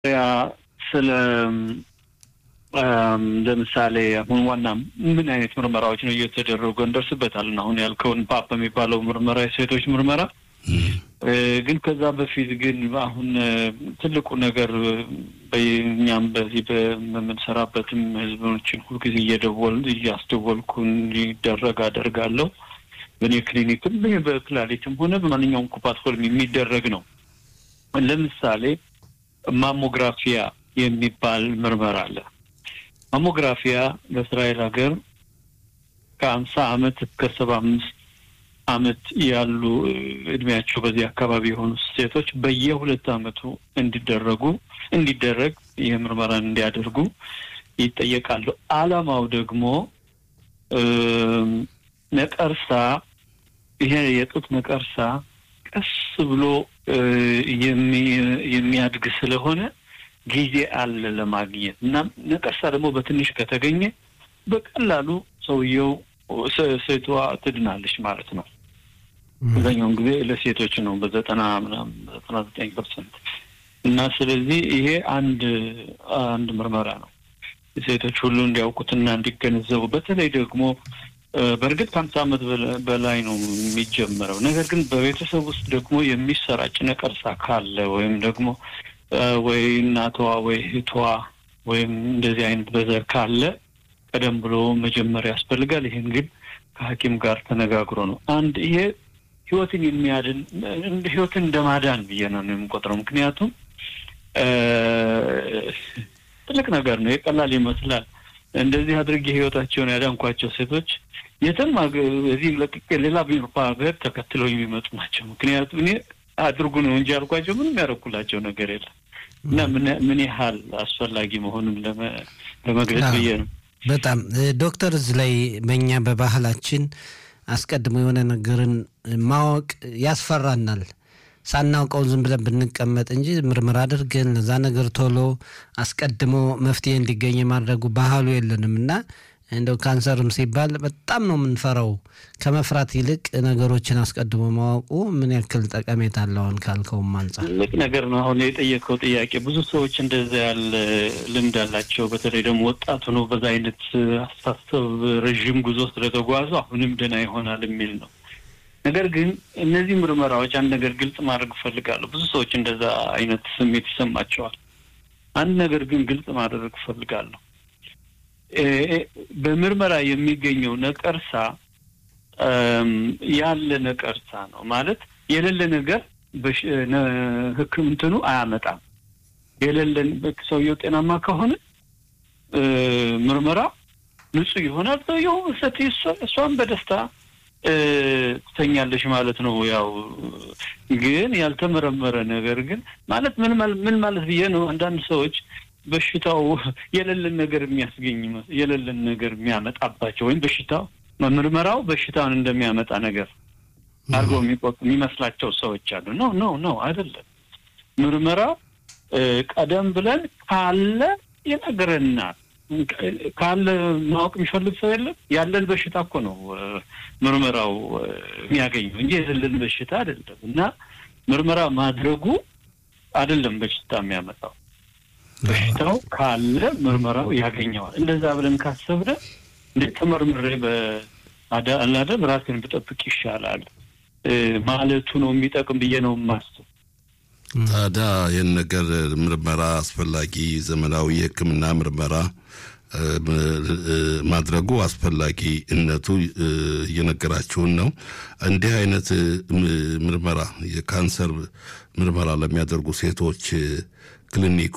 ስለ ለምሳሌ አሁን ዋና ምን አይነት ምርመራዎች ነው እየተደረጉ እንደርስበታለን። አሁን ያልከውን ፓፕ የሚባለው ምርመራ የሴቶች ምርመራ ግን ከዛ በፊት ግን አሁን ትልቁ ነገር በእኛም በዚህ በምንሰራበትም ህዝቦችን ሁልጊዜ እየደወል እያስደወልኩ እንዲደረግ አደርጋለሁ። በእኔ ክሊኒክም በክላሊትም ሆነ በማንኛውም ኩፓትፎልም የሚደረግ ነው። ለምሳሌ ማሞግራፊያ የሚባል ምርመራ አለ። ማሞግራፊያ በእስራኤል ሀገር ከአምሳ አመት እስከ ሰባ አምስት አመት ያሉ እድሜያቸው በዚህ አካባቢ የሆኑ ሴቶች በየሁለት አመቱ እንዲደረጉ እንዲደረግ ይህ ምርመራን እንዲያደርጉ ይጠየቃሉ። አላማው ደግሞ ነቀርሳ ይሄ የጡት ነቀርሳ ቀስ ብሎ የሚያድግ ስለሆነ ጊዜ አለ ለማግኘት እና ነቀርሳ ደግሞ በትንሽ ከተገኘ በቀላሉ ሰውየው ሴቷ ትድናለች ማለት ነው። አብዛኛውን ጊዜ ለሴቶች ነው በዘጠና ምናምን ዘጠና ዘጠኝ ፐርሰንት እና ስለዚህ ይሄ አንድ አንድ ምርመራ ነው ሴቶች ሁሉ እንዲያውቁትና እንዲገነዘቡ በተለይ ደግሞ በእርግጥ ከአምሳ ዓመት በላይ ነው የሚጀመረው። ነገር ግን በቤተሰብ ውስጥ ደግሞ የሚሰራጭ ነቀርሳ ካለ ወይም ደግሞ ወይ እናቷ ወይ እህቷ ወይም እንደዚህ አይነት በዘር ካለ ቀደም ብሎ መጀመር ያስፈልጋል። ይህን ግን ከሐኪም ጋር ተነጋግሮ ነው። አንድ ይሄ ህይወትን የሚያድን ህይወትን እንደማዳን ብዬ ነው የምቆጥረው። ምክንያቱም ትልቅ ነገር ነው። የቀላል ይመስላል። እንደዚህ አድርጌ ህይወታቸውን ያዳንኳቸው ሴቶች የትም እዚህ ለቅቄ ሌላ ቢሮፓ ሀገር ተከትለው የሚመጡ ናቸው። ምክንያቱም እኔ አድርጉ ነው እንጂ ያልኳቸው ምንም ያደረኩላቸው ነገር የለም እና ምን ያህል አስፈላጊ መሆኑን ለመግለጽ ብዬ ነው። በጣም ዶክተር፣ እዚህ ላይ በእኛ በባህላችን አስቀድሞ የሆነ ነገርን ማወቅ ያስፈራናል። ሳናውቀው ዝም ብለን ብንቀመጥ እንጂ ምርምር አድርገን ለዛ ነገር ቶሎ አስቀድሞ መፍትሄ እንዲገኝ የማድረጉ ባህሉ የለንም እና እንደው ካንሰርም ሲባል በጣም ነው የምንፈራው። ከመፍራት ይልቅ ነገሮችን አስቀድሞ ማወቁ ምን ያክል ጠቀሜታ አለውን ካልከውም አንጻር ትልቅ ነገር ነው። አሁን የጠየቀው ጥያቄ ብዙ ሰዎች እንደዛ ያለ ልምድ አላቸው። በተለይ ደግሞ ወጣቱ ነው በዛ አይነት አስተሳሰብ ረዥም ጉዞ ስለተጓዙ አሁንም ደህና ይሆናል የሚል ነው። ነገር ግን እነዚህ ምርመራዎች አንድ ነገር ግልጽ ማድረግ እፈልጋለሁ። ብዙ ሰዎች እንደዛ አይነት ስሜት ይሰማቸዋል። አንድ ነገር ግን ግልጽ ማድረግ እፈልጋለሁ። በምርመራ የሚገኘው ነቀርሳ ያለ ነቀርሳ ነው ማለት የሌለ ነገር ሕክምንትኑ አያመጣም። የሌለን ሰውየው ጤናማ ከሆነ ምርመራ ንጹህ ይሆናል። ሰውየው ሰት እሷን በደስታ ትተኛለሽ ማለት ነው። ያው ግን ያልተመረመረ ነገር ግን ማለት ምን ምን ማለት ብዬ ነው። አንዳንድ ሰዎች በሽታው የሌለን ነገር የሚያስገኝ የሌለን ነገር የሚያመጣባቸው ወይም በሽታው ምርመራው በሽታውን እንደሚያመጣ ነገር አድርገው የሚቆጡ የሚመስላቸው ሰዎች አሉ። ኖ ኖ ኖ አይደለም። ምርመራው ቀደም ብለን ካለ ይነግረናል። ካለ ማወቅ የሚፈልግ ሰው የለም። ያለን በሽታ እኮ ነው ምርመራው የሚያገኘው እንጂ የሌለን በሽታ አይደለም። እና ምርመራ ማድረጉ አይደለም በሽታ የሚያመጣው በሽታው ካለ ምርመራው ያገኘዋል። እንደዛ ብለን ካሰብነ እንዴት ተመርምሬ በአላደም ራሴን ብጠብቅ ይሻላል ማለቱ ነው የሚጠቅም ብዬ ነው የማስብ። ታዲያ ይህን ነገር ምርመራ አስፈላጊ ዘመናዊ የሕክምና ምርመራ ማድረጉ አስፈላጊነቱ እየነገራችሁን ነው። እንዲህ አይነት ምርመራ የካንሰር ምርመራ ለሚያደርጉ ሴቶች ክሊኒኩ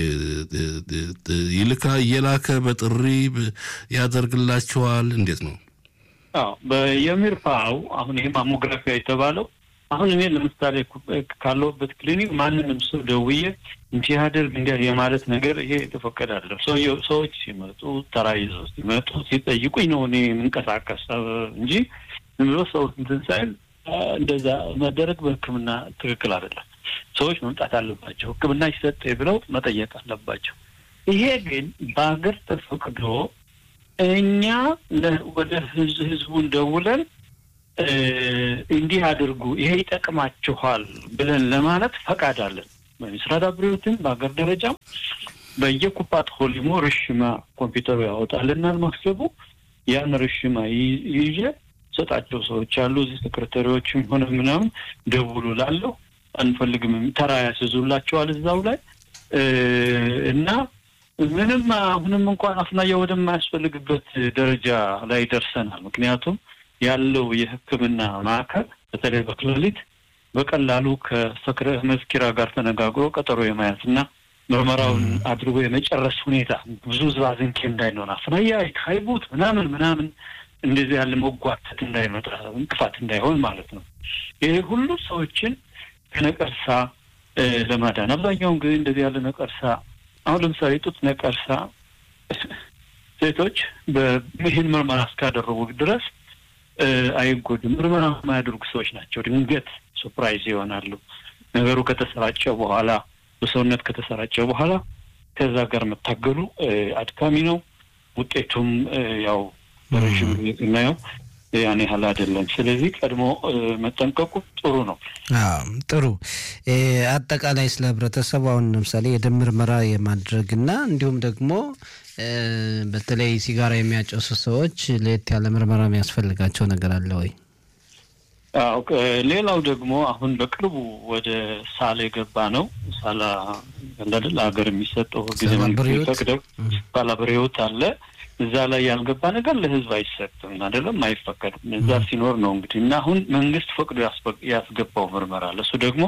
ይልካ እየላከ በጥሪ ያደርግላቸዋል። እንዴት ነው? አዎ በየሚርፓው አሁን ይሄ ማሞግራፊያ የተባለው አሁን እኔ ለምሳሌ ካለሁበት ክሊኒክ ማንንም ሰው ደውዬ እንዲህ ያደርግ እንዲያ የማለት ነገር ይሄ የተፈቀደ አይደለም። ሰዎች ሲመጡ ተራ ይዘው ሲመጡ ሲጠይቁኝ ነው እኔ የምንቀሳቀስ እንጂ ዝም ብሎ ሰው እንትን ሳይል እንደዛ መደረግ በሕክምና ትክክል አይደለም። ሰዎች መምጣት አለባቸው። ሕክምና ይሰጥ ብለው መጠየቅ አለባቸው። ይሄ ግን በሀገር ተፈቅዶ እኛ ወደ ህዝቡን ደውለን እንዲህ አድርጉ፣ ይሄ ይጠቅማችኋል ብለን ለማለት ፈቃድ አለን። በሚስራድ አብሪዎትም በሀገር ደረጃም በየኩፓት ሆሊሞ ርሽማ ኮምፒውተሩ ያወጣልናል መክሰቡ ያን ርሽማ ይዤ ሰጣቸው ሰዎች አሉ። እዚህ ሰክሬታሪዎችም ሆነ ምናምን ደውሉ ላለው አንፈልግም ተራ ያስይዙላቸዋል እዛው ላይ እና ምንም አሁንም እንኳን አፍናያ ወደማያስፈልግበት ደረጃ ላይ ደርሰናል። ምክንያቱም ያለው የሕክምና ማዕከል በተለይ በክላሊት በቀላሉ ከሰክረ መዝኪራ ጋር ተነጋግሮ ቀጠሮ የማያዝ እና ምርመራውን አድርጎ የመጨረስ ሁኔታ ብዙ ዝባዝንኬ እንዳይኖር አፍናያ ካይቡት ምናምን ምናምን እንደዚህ ያለ መጓተት እንዳይመጣ እንቅፋት እንዳይሆን ማለት ነው። ይሄ ሁሉ ሰዎችን ከነቀርሳ ለማዳን አብዛኛውን ጊዜ እንደዚህ ያለ ነቀርሳ አሁን ለምሳሌ ጡት ነቀርሳ ሴቶች ይህን ምርመራ እስካደረጉ ድረስ አይጎዱም። ምርመራ የማያደርጉ ሰዎች ናቸው ድንገት ሱፕራይዝ ይሆናሉ። ነገሩ ከተሰራጨ በኋላ በሰውነት ከተሰራጨ በኋላ ከዛ ጋር መታገሉ አድካሚ ነው። ውጤቱም ያው በረዥም ጊዜ ስናየው ያን ያህል አይደለም። ስለዚህ ቀድሞ መጠንቀቁ ጥሩ ነው። ጥሩ አጠቃላይ ስለ ህብረተሰቡ አሁን ለምሳሌ የደም ምርመራ የማድረግና እንዲሁም ደግሞ በተለይ ሲጋራ የሚያጨሱ ሰዎች ለየት ያለ ምርመራ የሚያስፈልጋቸው ነገር አለ ወይ? አዎ ሌላው ደግሞ አሁን በቅርቡ ወደ ሳላ የገባ ነው። ሳላ እንዳደል ሀገር የሚሰጠው ጊዜ ፈቅደው ሳላ ብሬዎት አለ እዛ ላይ ያልገባ ነገር ለህዝብ አይሰጥም፣ አይደለም አይፈቀድም። እዛ ሲኖር ነው እንግዲህ እና አሁን መንግስት ፈቅዶ ያስገባው ምርመራ አለ። እሱ ደግሞ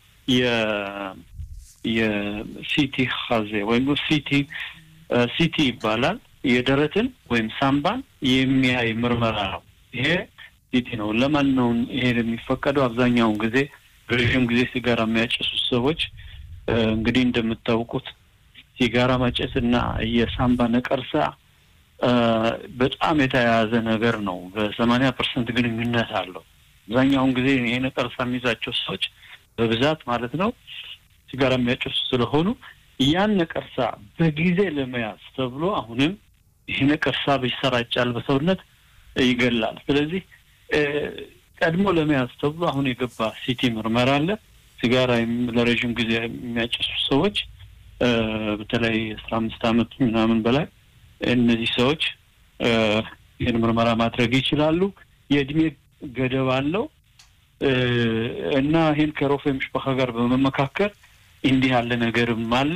የሲቲ ሀዜ ወይም ሲቲ ሲቲ ይባላል። የደረትን ወይም ሳምባን የሚያይ ምርመራ ነው። ይሄ ሲቲ ነው። ለማን ነው ይሄ የሚፈቀደው? አብዛኛውን ጊዜ ረዥም ጊዜ ሲጋራ የሚያጨሱት ሰዎች እንግዲህ እንደምታውቁት ሲጋራ ማጨስ እና የሳምባ ነቀርሳ በጣም የተያያዘ ነገር ነው። በሰማንያ ፐርሰንት ግንኙነት አለው። አብዛኛውን ጊዜ ይሄ ነቀርሳ የሚይዛቸው ሰዎች በብዛት ማለት ነው ሲጋራ የሚያጨሱ ስለሆኑ ያን ነቀርሳ በጊዜ ለመያዝ ተብሎ አሁንም ይሄ ነቀርሳ ይሰራጫል፣ በሰውነት ይገላል። ስለዚህ ቀድሞ ለመያዝ ተብሎ አሁን የገባ ሲቲ ምርመራ አለ። ሲጋራ ለረዥም ጊዜ የሚያጨሱ ሰዎች በተለይ አስራ አምስት ዓመት ምናምን በላይ እነዚህ ሰዎች ይህን ምርመራ ማድረግ ይችላሉ። የእድሜ ገደብ አለው እና ይህን ከሮፌ ምሽባካ ጋር በመመካከል እንዲህ ያለ ነገርም አለ።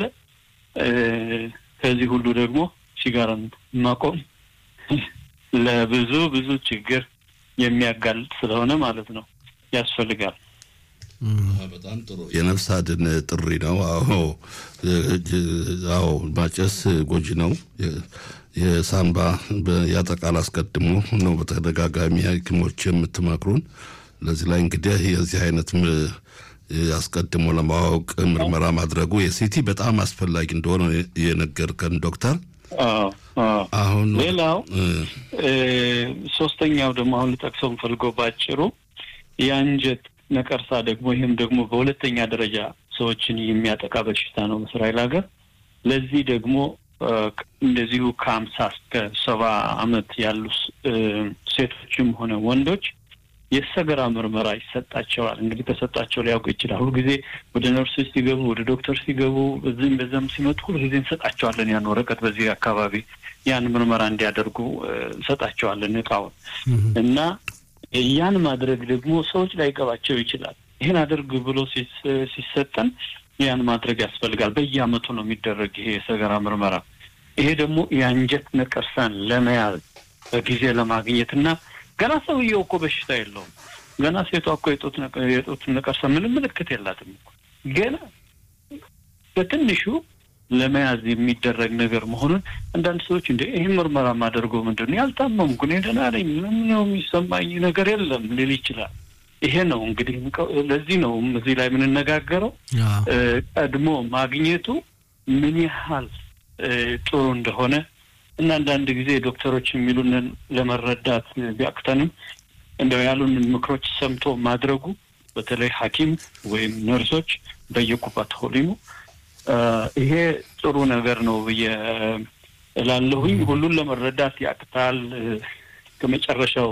ከዚህ ሁሉ ደግሞ ሲጋራን ማቆም ለብዙ ብዙ ችግር የሚያጋልጥ ስለሆነ ማለት ነው ያስፈልጋል። በጣም ጥሩ የነፍስ አድን ጥሪ ነው። አዎ አዎ፣ ማጨስ ጎጂ ነው። የሳምባ ያጠቃል አስቀድሞ ነው በተደጋጋሚ ሐኪሞች የምትመክሩን። ለዚህ ላይ እንግዲህ የዚህ አይነት አስቀድሞ ለማወቅ ምርመራ ማድረጉ የሲቲ በጣም አስፈላጊ እንደሆነ የነገርከን ዶክተር። አሁን ሌላው ሶስተኛው ደግሞ አሁን ልጠቅሰው የምፈልገው ባጭሩ የአንጀት ነቀርሳ ደግሞ ይህም ደግሞ በሁለተኛ ደረጃ ሰዎችን የሚያጠቃ በሽታ ነው በእስራኤል ሀገር። ለዚህ ደግሞ እንደዚሁ ከሀምሳ እስከ ሰባ አመት ያሉ ሴቶችም ሆነ ወንዶች የሰገራ ምርመራ ይሰጣቸዋል። እንግዲህ ተሰጣቸው ሊያውቁ ይችላል። ሁልጊዜ ወደ ነርሶች ሲገቡ፣ ወደ ዶክተር ሲገቡ፣ በዚህም በዛም ሲመጡ ሁልጊዜ እንሰጣቸዋለን ያን ወረቀት በዚህ አካባቢ ያን ምርመራ እንዲያደርጉ እንሰጣቸዋለን እቃውን እና ያን ማድረግ ደግሞ ሰዎች ላይገባቸው ይችላል። ይህን አድርግ ብሎ ሲሰጠን ያን ማድረግ ያስፈልጋል። በየአመቱ ነው የሚደረግ ይሄ የሰገራ ምርመራ። ይሄ ደግሞ የአንጀት ነቀርሳን ለመያዝ በጊዜ ለማግኘት እና ገና ሰውየው እኮ በሽታ የለውም። ገና ሴቷ እኮ የጡት ነቀርሳ ምንም ምልክት የላትም እኮ ገና በትንሹ ለመያዝ የሚደረግ ነገር መሆኑን አንዳንድ ሰዎች እንደ ይህ ምርመራ ማደርገው ምንድን ነው ያልታመምኩ እኔ ደህና ነኝ፣ ምንም ነው የሚሰማኝ ነገር የለም ሊል ይችላል። ይሄ ነው እንግዲህ ለዚህ ነው እዚህ ላይ የምንነጋገረው ቀድሞ ማግኘቱ ምን ያህል ጥሩ እንደሆነ እና አንዳንድ ጊዜ ዶክተሮች የሚሉንን ለመረዳት ቢያቅተንም እንደው ያሉን ምክሮች ሰምቶ ማድረጉ በተለይ ሐኪም ወይም ነርሶች በየኩባት ሆሊሙ ይሄ ጥሩ ነገር ነው ብዬ እላለሁኝ። ሁሉን ለመረዳት ያቅታል። ከመጨረሻው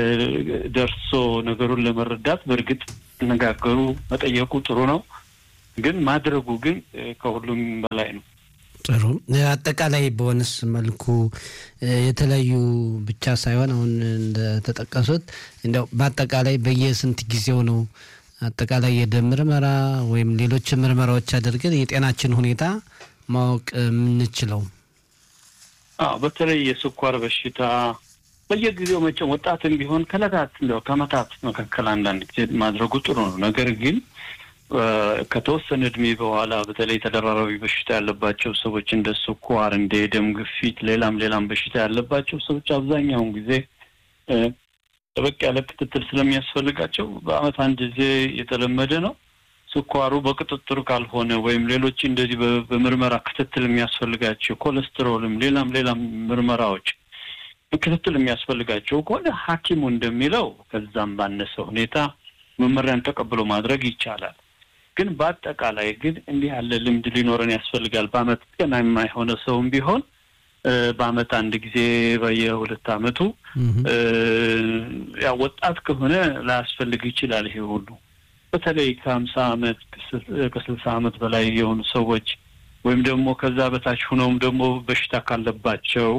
ደርሶ ነገሩን ለመረዳት በእርግጥ መነጋገሩ መጠየቁ ጥሩ ነው። ግን ማድረጉ ግን ከሁሉም በላይ ነው። ጥሩ አጠቃላይ በሆነስ መልኩ የተለያዩ ብቻ ሳይሆን አሁን እንደተጠቀሱት እንዲያው በአጠቃላይ በየስንት ጊዜው ነው አጠቃላይ የደም ምርመራ ወይም ሌሎች ምርመራዎች አድርገን የጤናችን ሁኔታ ማወቅ የምንችለው? አዎ በተለይ የስኳር በሽታ በየጊዜው መቼም ወጣትም ቢሆን ከዕለታት እንዲያው ከዓመታት መካከል አንዳንድ ጊዜ ማድረጉ ጥሩ ነው። ነገር ግን ከተወሰነ እድሜ በኋላ በተለይ ተደራራቢ በሽታ ያለባቸው ሰዎች እንደ ስኳር፣ እንደ የደም ግፊት፣ ሌላም ሌላም በሽታ ያለባቸው ሰዎች አብዛኛውን ጊዜ ጠበቅ ያለ ክትትል ስለሚያስፈልጋቸው በዓመት አንድ ጊዜ የተለመደ ነው። ስኳሩ በቁጥጥር ካልሆነ ወይም ሌሎች እንደዚህ በምርመራ ክትትል የሚያስፈልጋቸው ኮሌስትሮልም፣ ሌላም ሌላም ምርመራዎች ክትትል የሚያስፈልጋቸው ከሆነ ሐኪሙ እንደሚለው ከዛም ባነሰ ሁኔታ መመሪያን ተቀብሎ ማድረግ ይቻላል። ግን በአጠቃላይ ግን እንዲህ ያለ ልምድ ሊኖረን ያስፈልጋል። በዓመት ጤናማ የሆነ ሰውም ቢሆን በዓመት አንድ ጊዜ በየሁለት ዓመቱ ያው ወጣት ከሆነ ላያስፈልግ ይችላል። ይሄ ሁሉ በተለይ ከሀምሳ ዓመት ከስልሳ ዓመት በላይ የሆኑ ሰዎች ወይም ደግሞ ከዛ በታች ሆነውም ደግሞ በሽታ ካለባቸው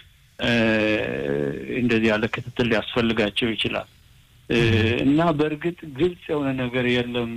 እንደዚህ ያለ ክትትል ሊያስፈልጋቸው ይችላል እና በእርግጥ ግልጽ የሆነ ነገር የለም፣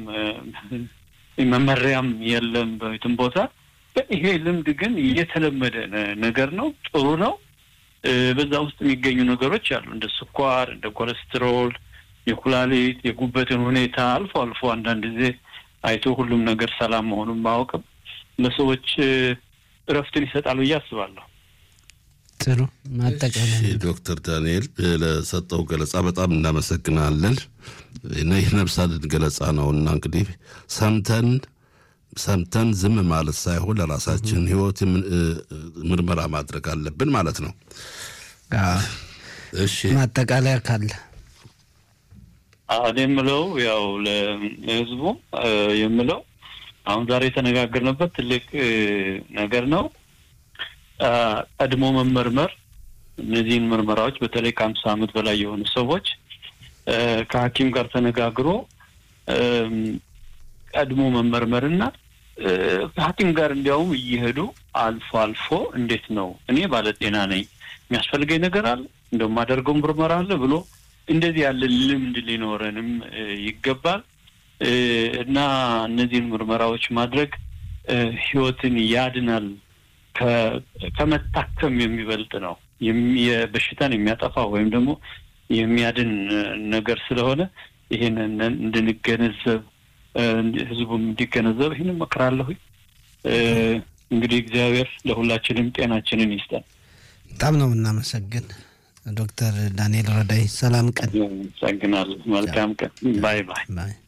መመሪያም የለም በየትም ቦታ። ግን ይሄ ልምድ ግን እየተለመደ ነገር ነው። ጥሩ ነው። በዛ ውስጥ የሚገኙ ነገሮች አሉ እንደ ስኳር፣ እንደ ኮሌስትሮል፣ የኩላሊት፣ የጉበትን ሁኔታ አልፎ አልፎ አንዳንድ ጊዜ አይቶ ሁሉም ነገር ሰላም መሆኑን ማወቅም ለሰዎች እረፍትን ይሰጣል ብዬ አስባለሁ። ጥሩ ማጠቃለያ ዶክተር ዳንኤል ለሰጠው ገለጻ በጣም እናመሰግናለን። ይህ ነፍስ አድን ገለጻ ነው እና እንግዲህ ሰምተን ሰምተን ዝም ማለት ሳይሆን ለራሳችን ሕይወት ምርመራ ማድረግ አለብን ማለት ነው። እሺ ማጠቃለያ ካለ እኔ የምለው ያው ለህዝቡ የምለው አሁን ዛሬ የተነጋገርንበት ትልቅ ነገር ነው። ቀድሞ መመርመር እነዚህን ምርመራዎች በተለይ ከአምሳ ዓመት በላይ የሆኑ ሰዎች ከሐኪም ጋር ተነጋግሮ ቀድሞ መመርመርና ከሐኪም ጋር እንዲያውም እየሄዱ አልፎ አልፎ እንዴት ነው እኔ ባለጤና ነኝ የሚያስፈልገኝ ነገር አለ እንደማደርገው ምርመራ አለ ብሎ እንደዚህ ያለ ልምድ ሊኖረንም ይገባል እና እነዚህን ምርመራዎች ማድረግ ህይወትን ያድናል ከመታከም የሚበልጥ ነው። በሽታን የሚያጠፋ ወይም ደግሞ የሚያድን ነገር ስለሆነ ይህንን እንድንገነዘብ ህዝቡም እንዲገነዘብ ይህን እመክራለሁ። እንግዲህ እግዚአብሔር ለሁላችንም ጤናችንን ይስጠን። በጣም ነው የምናመሰግን ዶክተር ዳንኤል ረዳይ። ሰላም ቀን። አመሰግናለሁ። መልካም ቀን። ባይ ባይ። ባይ